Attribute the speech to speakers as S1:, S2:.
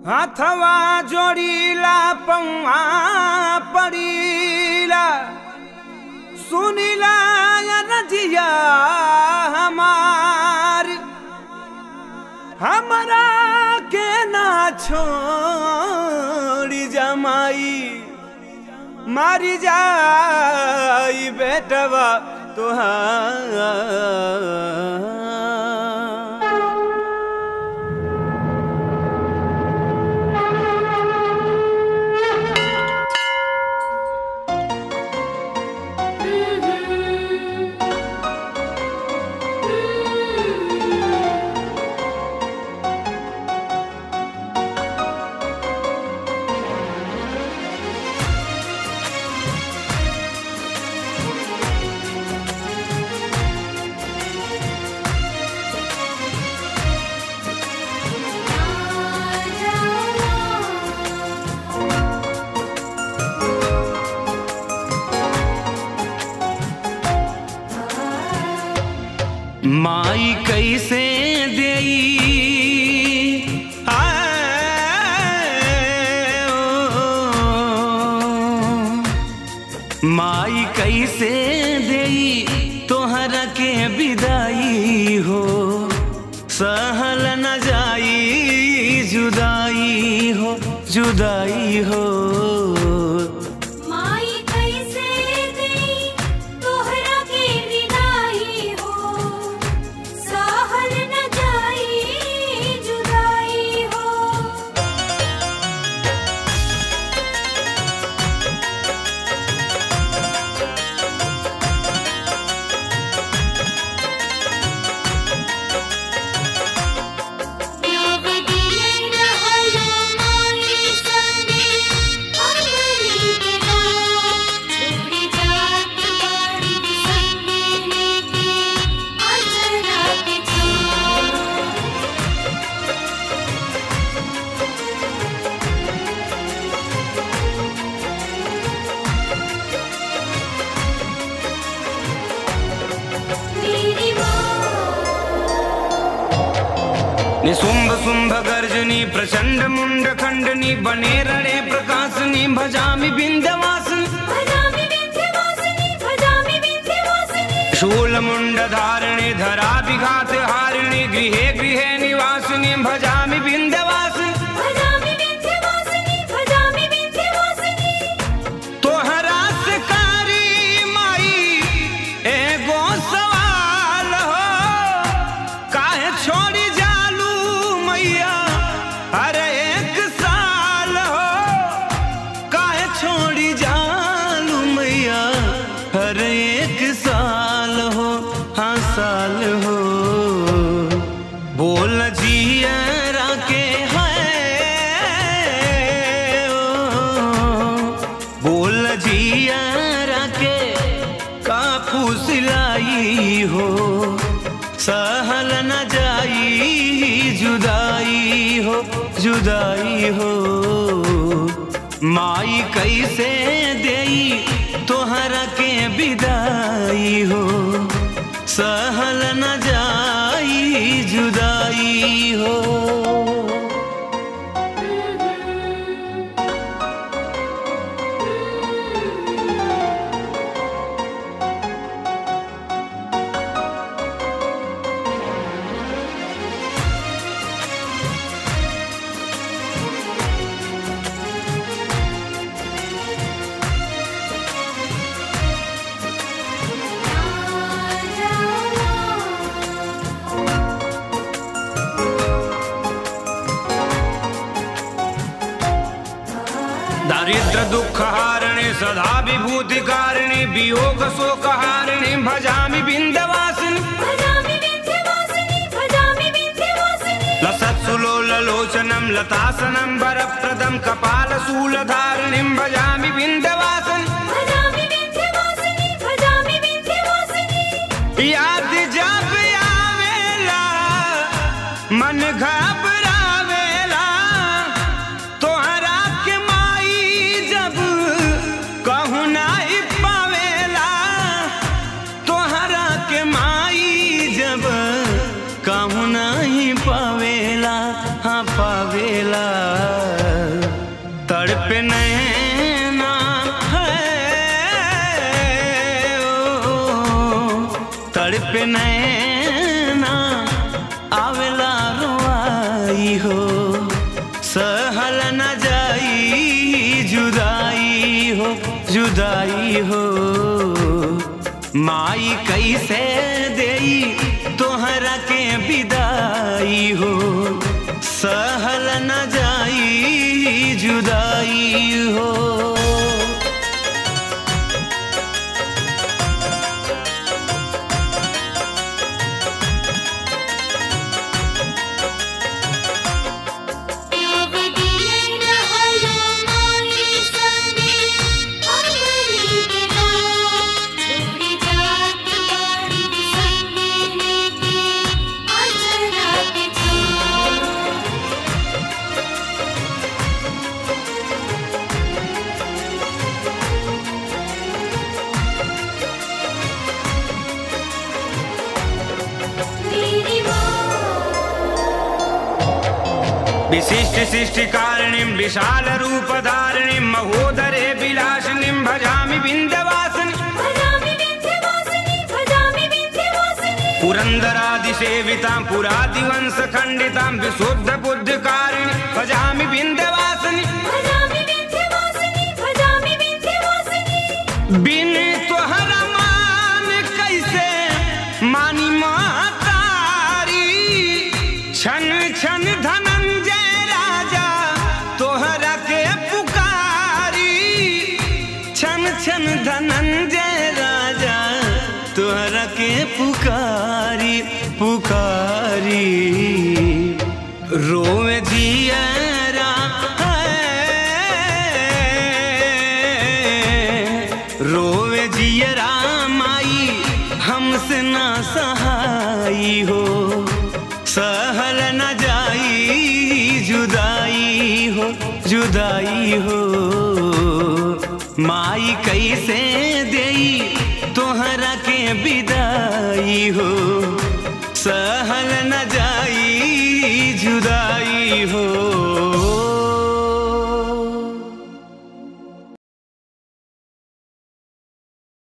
S1: हाथवा जोड़ीला पौआ पड़ीला सुनीला रजिया हमार हमरा के ना छोड़ी जमाई मारी जाई बेटवा तुहार माई कैसे देई आए ओ, माई कैसे देई तोहरा के विदाई हो सहल न जाई जुदाई हो जुदाई हो
S2: माई कैसे देई तोहरा के विदाई हो सहल न जाई जुदाई हो नवदिने रहलो माई संगे अमली के रात छोड़ी जात बाड़ी संगे लेके अजरा के छाप मेरी माँ
S1: निशुंभ शुंभ गर्जनी प्रचंड मुंड खंडनी बने रणे प्रकाशनी भजामि बिंदवासनी
S2: भजामि विंध्यवासिनी भजामि विंध्यवासिनी
S1: शूल मुंड धारिणे धरा विघात हारिणे गृहे गृहे निवासिनी भजामि बिंदवासनी
S2: भजामि विंध्यवासिनी भजामि विंध्यवासिनी
S1: तोहरा से कारी माई एगो सवाल हो काहे छोड़ी जालू मैया अरे एक साल हो काहे छोड़ी जालू मैया हर एक साल हो हाँ साल हो बोल जियरा के है बोल जियरा के काफू सिलाई हो सहल न जाई जुदाई हो जुदाई हो माई कैसे देई तोहरा के विदाई हो सहल न जाई जुदाई हो दारिद्र दुख हारिणे सदा विभूति कारिणे वियोग शोक हारिणे भजामि बिंदवासिनी
S2: भजामि विंध्यवासिनी भजामि विंध्यवासिनी
S1: लसत्सुलोललोचनं लतासनं वरप्रदं कपालशूलधारिणीं भजामि बिन्दवासन्
S2: भजामि विंध्यवासिनी भजामि विंध्यवासिनी
S1: याद जब आवेला मन घबरावेला तोहरा के माई जब कहूँ नहीं पावेला तोहरा के माई जब कहूँ नहीं पावेला हाँ पावेला माई कैसे देई तोहरा के विदाई हो सहल न जाई जुदाई हो
S2: योगदियन हलो माई संगे अमरी के नाम छोड़ी जात बाड़ी संगे लेके अजरा के छाम मेरी माँ
S1: विशिष्ट शिष्ट कारणिम विशाल रूप धारणिम महोदरे विलासिनीम भजामि विंध्यवासिनी
S2: भजामि विन्ध्यवासिनी भजामि विन्ध्यवासिनी
S1: पुरंदरादि सेवितां पुरादिवंश खंडितां विशुद्ध बुद्ध कारिणी भजामि विंध्यवासिनी
S2: भजामि विन्ध्यवासिनी भजामि विन्ध्यवासिनी
S1: बिन तोहरा मान कैसे मानी मातारी छन छन धनंजय राजा तोहरा के पुकारी छन छन धनंजय राजा तोहरा के पुकारी पुकारी रोवे जियरा रोवे जियरा माई हमसे ना सहाई हो सहल न जाई जुदाई हो जुदाई हो माई कैसे देई तोहरा के विदाई हो सहल न जाई जुदाई हो